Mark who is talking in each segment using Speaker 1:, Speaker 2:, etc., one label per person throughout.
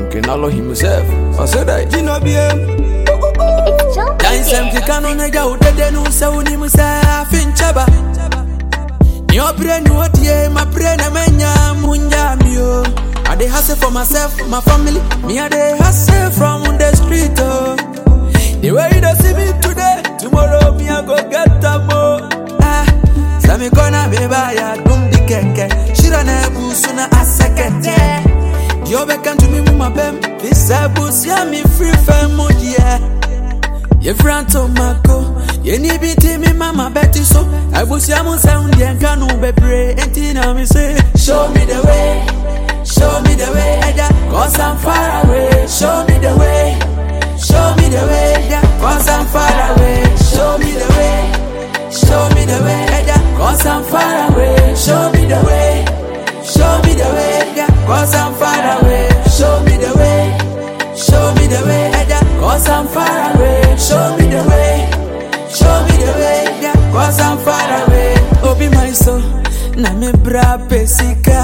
Speaker 1: Kinalo himself. I said that.
Speaker 2: You know, BM.
Speaker 3: It's Joe
Speaker 4: Dansem kika no na gya udede no sɛ wonim sɛ afe nkyɛba ne ɔbrɛ ne ɔdie mabrɛ na manya munya me o I dey hustle for myself, my family. Me I dey hustle from the street oh. The way you dey see me today, tomorrow me I go get am oh. Ah, sɛ me kɔna me ba ya dum di kɛnkɛ, shira na ebusu na asɛkɛtɛ. Deɛ ɔbɛka ntumi mu ma bɛm, fi sɛ busia me free fɛ mu deɛ. yɛfira ntomako yɛni bi ti mi mama bɛti so abusua mu nsɛm deɛ nka no bebree enti na me se show me the way show me the way ɛda cause i'm far away show me the way show me the way ɛda cause i'm far away show me the way show me the way ɛda cause i'm far away show me the way show me the way ɛda cause i'm far away show me the way show me the way ɛda cause i'm far away show me the way show me the way ɛda cause i'm far away obi my so na me bra pesika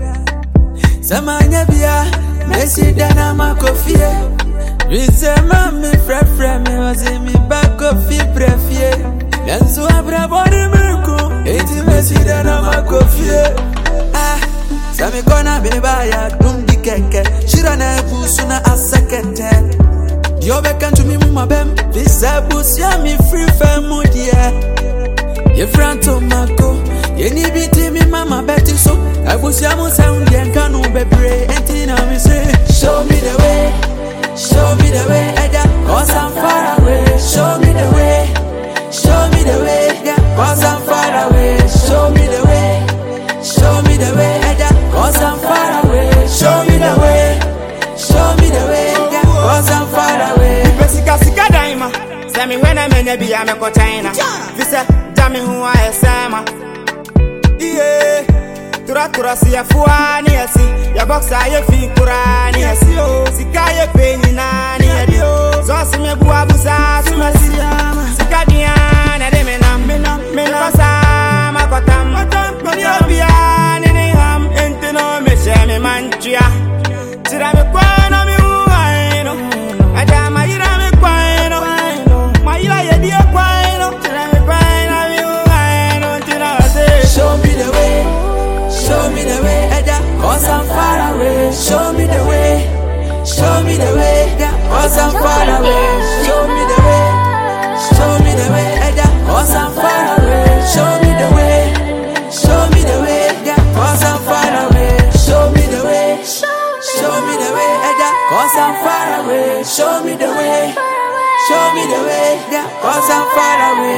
Speaker 4: Samanya bia, Messi dana makofie. Rizema mi frefre mi wazi mi bakofi brefie. Yanzu abra boni mirku, eti Messi dana makofie. Ah, sami kona beba ya dum di keke. Shira na ebusu na asekete. Dio beka ntumi mu mabem, visa busia mi free femu die. yɛfira ntomako yɛni bi ti mi mama bɛti so abusua mu sɛm deɛ nka no bebree enti na me se show me the way show me the way ɛda cause i'm far away show me the way show me the way yeah, cause i'm far away show me the way show me the way ɛda cause i'm far away show me the way show me the way yeah, cause i'm far away
Speaker 2: Mepɛ sika sika dan ma sɛ mehwɛ na manya bi a mɛkɔ China fi sɛ gya me ho ayɛ sɛn ma iye toratora se yɛfoa ne yɛsi yɛbɔksa yɛfi koraa ne yɛsi o sika yɛpɛ nyinaa ne yɛde sɔɔse meboa busaa so masi sika dea na de me nam mekɔ saa makɔtam mene obiaa ne ne ham enti no mehyɛ me mantua kyerɛ me kwan na mehu han no ɛda mayera me kwan no mayera yɛdie kwan no kyerɛ me kwan na mehu han no nti na ɔse
Speaker 4: Show me the way, show me the way, Eda, cause I'm far away. Show me the way, show me the way, Eda, cause I'm far away. Show me the way, show me the way, Eda, cause I'm far away. Show me the way, show me the way, Eda, cause I'm far away. Show me the way, show me the way, Eda, cause I'm far away. Show me the way, show me the way, Eda, cause I'm far away.